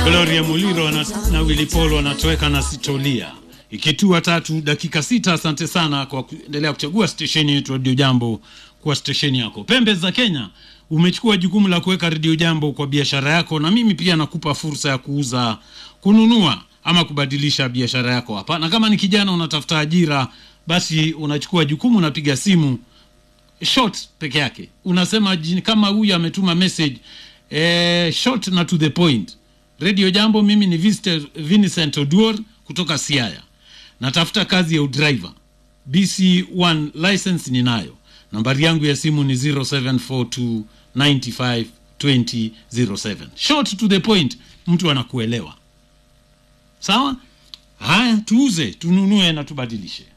Gloria Muliro na, na Willy Paul wanatoweka na sitolia ikitua tatu dakika sita. Asante sana kwa kuendelea kuchagua stesheni yetu Radio Jambo kuwa stesheni yako. Pembe za Kenya, umechukua jukumu la kuweka Radio Jambo kwa biashara yako, na mimi pia nakupa fursa ya kuuza, kununua ama kubadilisha biashara yako hapa. Na kama ni kijana unatafuta ajira, basi unachukua jukumu, unapiga simu short peke yake, unasema jini- kama huyu ametuma message eh, short na to the point. Radio Jambo, mimi ni Vincent, Vincent Oduor kutoka Siaya, natafuta kazi ya udriver BC1 license ninayo. Nambari yangu ya simu ni 0742 95 20 07. Short to the point, mtu anakuelewa. Sawa? Haya, tuuze, tununue na tubadilishe.